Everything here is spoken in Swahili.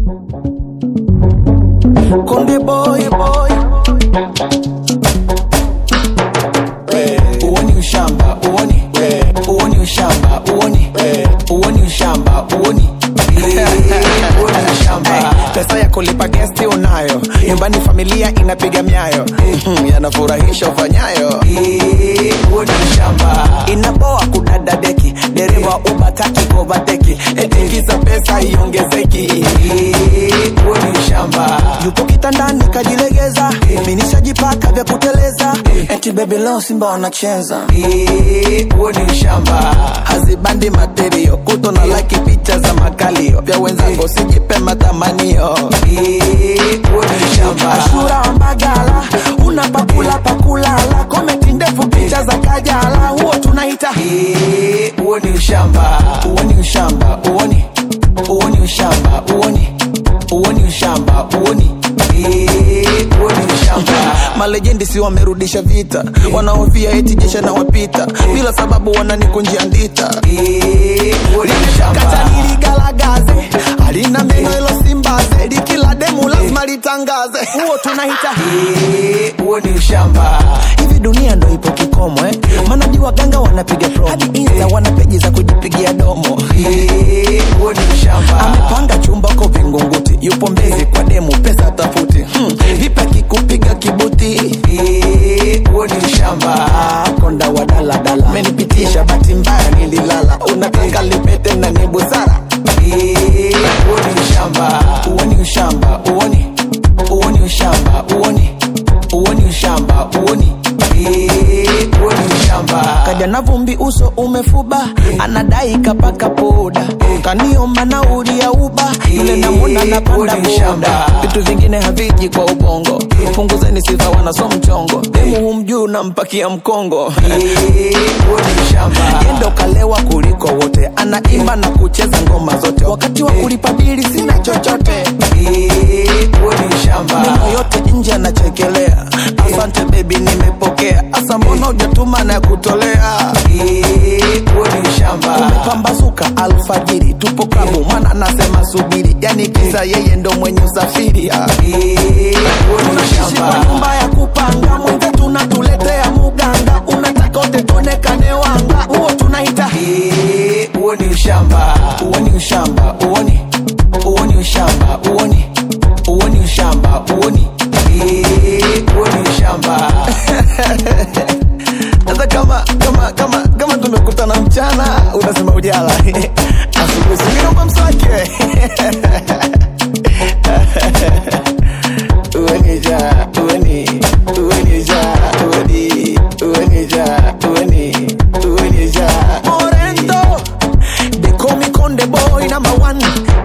Konde boy boy, uoni ushamba uoni, uoni ushamba uoni, uoni ushamba uoni uoni ushamba. Pesa ya kulipa gesti unayo, nyumbani familia inapiga miayo, Mhm, yanafurahisha ufanyayo. Uoni ushamba, inapoa kudada deki, dereva ubataki kovateki, etikiza pesa iongezeki. Uoni ushamba, yupo kitandani kajilegeza, minishajipaka vya kuteleza, eti baby leo Simba wanacheza. Uoni ushamba, hazibandi materio, kuto na like picha za makalio, vya wenzangu sijipe matamanio. Uoni ushamba, Ashura Mbagala, unapakula pakulala, komenti ndefu picha za kajala, huo tunaita uoni ushamba, uoni ushamba, uoni uoni ushamba, uoni uoni ushamba, uoni uoni ushamba. Malejendi si wamerudisha vita, wanaofia eti jesha na wapita, bila sababu wananikunjia ndita. Kata niligalagaze, halina meno ilo simbaze, likila demu lazima litangaze, huo tunaita huo ni ushamba. Hivi dunia ndo ipo kikomo eh? Maana jua waganga wanapiga promo, hadi insta wana peji za kujipigia domo. Huo ni ushamba. Amepanga chumba ko Vingunguti, yupo Mbezi kwa demu, pesa tafuti. Hmm. Vipi akikupiga kibuti? Huo ni ushamba. Konda wa daladala, menipitisha bahati mbaya nililala, unataka lipete na ni busara. Huo ni ushamba, uoni ushamba, uoni uoni ushamba, uoni uoni ushamba, uoni uoni ushamba. Kaja na vumbi uso umefuba, anadai kapaka poda, kaniomba nauli ya uba, yule namwona napanda boda. Vitu vingine haviji kwa ubongo, punguzeni sifa wanaso mchongo, demu humjuu nampakia mkongo. Yendo kalewa kuliko wote, anaimba na kucheza ngoma zote, wakati wa kulipa bili sina chochote. Meno yote nje anachekelea, asante baby, nimepokea. Asa mbona hujatuma na kutolea? Umepambazuka alfajiri, tupo klabu, mana nasema subiri, yani kisa yeye ndo mwenye usafiri. ah. Tunaishi kwa nyumba ya kupanga, mwenze tunatuletea muganga, unataka wote tuonekane wanga, huo tunaita huo ni ushamba, huo ni ushamba, uoni huo ni ushamba, uoni huo ni ushamba, uoni huo ni ushamba. Sasa kama kama kama kama tumekutana mchana, unasema ujala asubuhi, siniomba mswake uenija ueni uenija ueni uenija ueni uenija Morendo they call me Conde boy number one